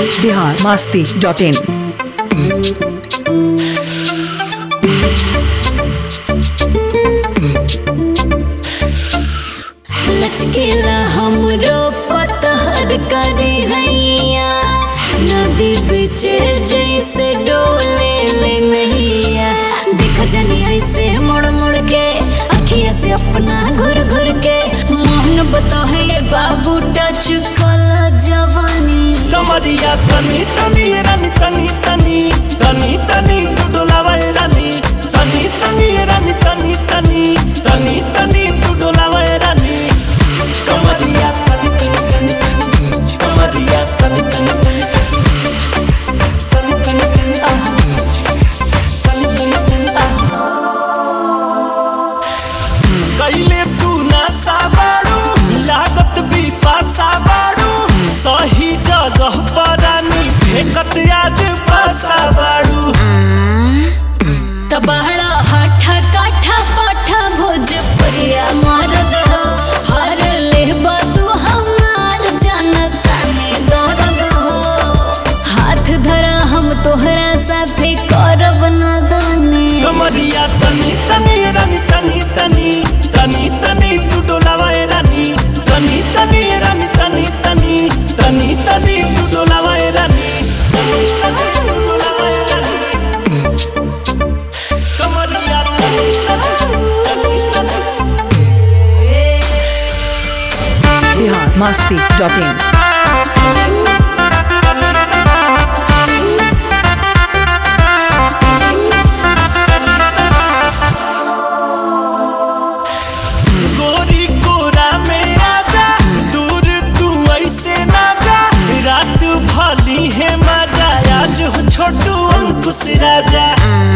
Bihar Masti dot इन लचकेला हमरो पतहर करे हैया नदी बीच जैसे डोले ले नैया देख जनी ऐसे मुड़ मुड़ के अखिया से अपना घुर घुर के मोहन बतहे बाबू टच कला जवानी कमरिया तनी तनी रानी तनी तनी तनी तनी तू डोलावा ए रानी तनी तनी रानी तनी तनी तनी तनी तू डोलावा ए रानी कमरिया तनी तनी तनी तनी कमरिया तनी तनी तनी तनी तनी तनी तनी तनी तनी कैले तू ना साबाड़ू लागत भी पासा बाड़ू सही जगह पर रानी फेंकत आज पासा बाड़ू तबहड़ा हठा काठा पाठा भोजपुरिया मरद हो हर लेबा तू हमार जनता में दर्द हो हाथ धरा हम तोहरा साथे करब नादानी कमरिया तनी तनी रानी तनी तनी तनी तनी तू डोलावा ए रानी तनी तनी रानी तनी तनी तनी तनी तू डोलावा ए रानी तनी तनी तू डोलावा ए रानी कमरिया तनी तनी तनी तनी बिहार मास्ती डॉट इन गोरी कोरा में आजा दूर तू ऐसे ना जा रात भली है मजा आज हो छोटू अंकुश राजा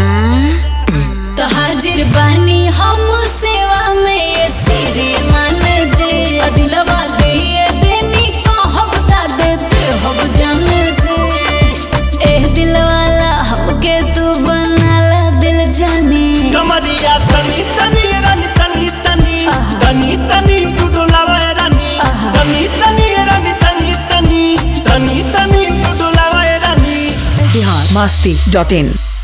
तो हाजिर बानी हम सेवा में ये सिरे मान जे दिलवा दे देनी कहब ता देते हब जान से एह दिल वाला हमके तू बनाला दिल जाने कमरिया तनी तनी रानी तनी तनी तनी तनी तू डोलावा ए रानी तनी तनी रानी तनी तनी तनी तनी तू डोलावा ए रानी बिहार मास्ती डॉट इन